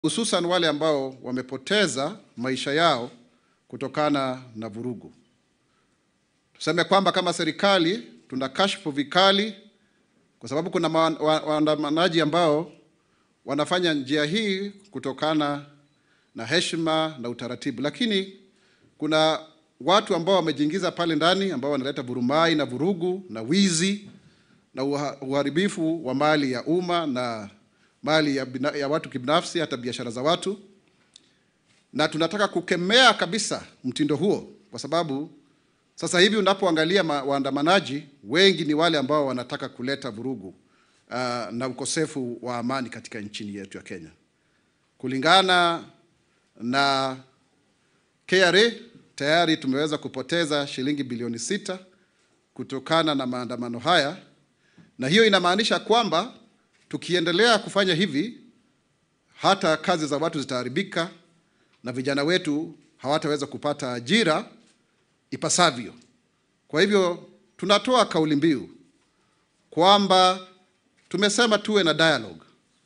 hususan wale ambao wamepoteza maisha yao kutokana na vurugu. Tuseme kwamba kama serikali tuna kashfu vikali, kwa sababu kuna waandamanaji ambao wanafanya njia hii kutokana na heshima na utaratibu, lakini kuna watu ambao wamejiingiza pale ndani ambao wanaleta vurumai na vurugu na wizi na uharibifu wa mali ya umma na mali ya, bina, ya watu kibinafsi, hata biashara za watu, na tunataka kukemea kabisa mtindo huo, kwa sababu sasa hivi unapoangalia waandamanaji wengi ni wale ambao wanataka kuleta vurugu uh, na ukosefu wa amani katika nchini yetu ya Kenya. Kulingana na KRA tayari tumeweza kupoteza shilingi bilioni sita kutokana na maandamano haya, na hiyo inamaanisha kwamba tukiendelea kufanya hivi hata kazi za watu zitaharibika na vijana wetu hawataweza kupata ajira ipasavyo. Kwa hivyo tunatoa kauli mbiu kwamba tumesema tuwe na dialogue,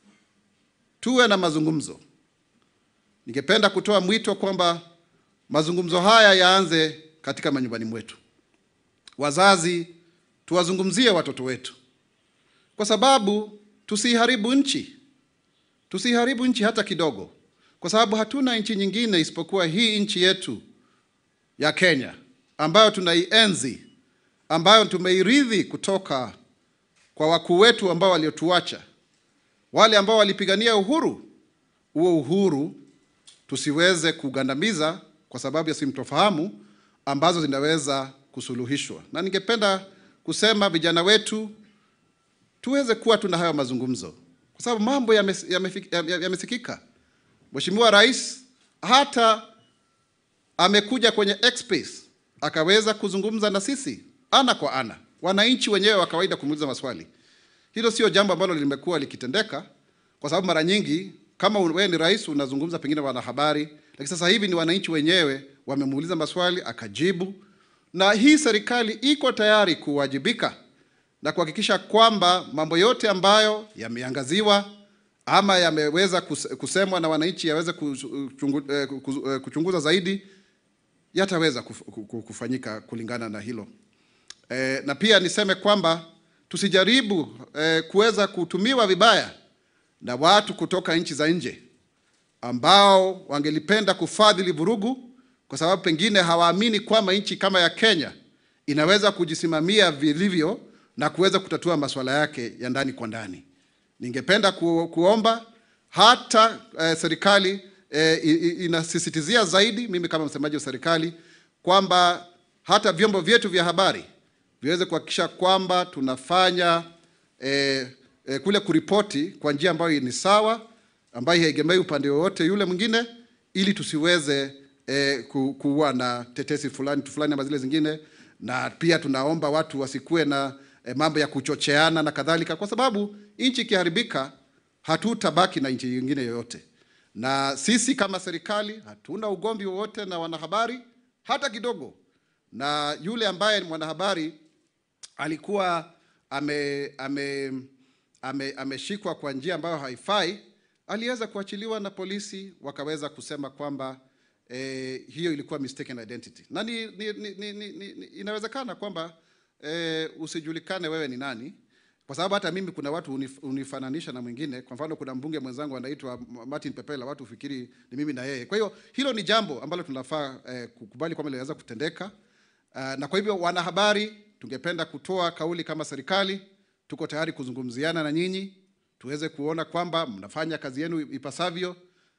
tuwe na mazungumzo. Ningependa kutoa mwito kwamba mazungumzo haya yaanze katika manyumbani mwetu. Wazazi, tuwazungumzie watoto wetu, kwa sababu tusiharibu nchi, tusiharibu nchi hata kidogo, kwa sababu hatuna nchi nyingine isipokuwa hii nchi yetu ya Kenya ambayo tunaienzi, ambayo tumeirithi kutoka kwa wakuu wetu ambao waliotuacha, wale ambao walipigania uhuru. Huo uhuru tusiweze kugandamiza kwa sababu ya simtofahamu ambazo zinaweza kusuluhishwa. Na ningependa kusema vijana wetu tuweze kuwa tuna hayo mazungumzo, kwa sababu mambo yamesikika. Yame, yame Mheshimiwa Rais hata amekuja kwenye X-Space akaweza kuzungumza na sisi ana kwa ana, wananchi wenyewe wa kawaida kumuuliza maswali. Hilo sio jambo ambalo limekuwa likitendeka, kwa sababu mara nyingi kama wewe ni rais unazungumza pengine wanahabari, lakini sasa hivi ni wananchi wenyewe wamemuuliza maswali akajibu, na hii serikali iko tayari kuwajibika na kuhakikisha kwamba mambo yote ambayo yameangaziwa ama yameweza kusemwa na wananchi yaweze kuchunguza zaidi yataweza kufanyika kulingana na hilo. E, na pia niseme kwamba tusijaribu e, kuweza kutumiwa vibaya na watu kutoka nchi za nje ambao wangelipenda kufadhili vurugu kwa sababu pengine hawaamini kwamba nchi kama ya Kenya inaweza kujisimamia vilivyo na kuweza kutatua masuala yake ya ndani kwa ndani. Ningependa ku, kuomba hata eh, serikali eh, inasisitizia zaidi, mimi kama msemaji wa serikali, kwamba hata vyombo vyetu vya habari viweze kuhakikisha kwamba tunafanya eh, eh, kule kuripoti kwa njia ambayo ni sawa, ambayo haiegemei upande wowote yule mwingine, ili tusiweze eh, ku, kuwa na tetesi fulani fulani ama zile zingine, na pia tunaomba watu wasikuwe na eh, mambo ya kuchocheana na kadhalika, kwa sababu nchi ikiharibika hatutabaki na nchi nyingine yoyote. Na sisi kama serikali hatuna ugomvi wowote na wanahabari hata kidogo, na yule ambaye ni mwanahabari alikuwa ame, ame, ame, ameshikwa kwa njia ambayo haifai, aliweza kuachiliwa na polisi, wakaweza kusema kwamba eh, hiyo ilikuwa mistaken identity, na ni, ni, ni, ni, ni, ni, inawezekana kwamba eh, usijulikane wewe ni nani, kwa sababu hata mimi kuna watu unif, unifananisha na mwingine. Kwa mfano, kuna mbunge mwenzangu anaitwa Martin Pepela, watu ufikiri ni mimi na yeye. Kwa hiyo hilo ni jambo ambalo tunafaa eh, kukubali kwamba linaweza kutendeka. Uh, na kwa hivyo wanahabari, tungependa kutoa kauli kama serikali, tuko tayari kuzungumziana na nyinyi tuweze kuona kwamba mnafanya kazi yenu ipasavyo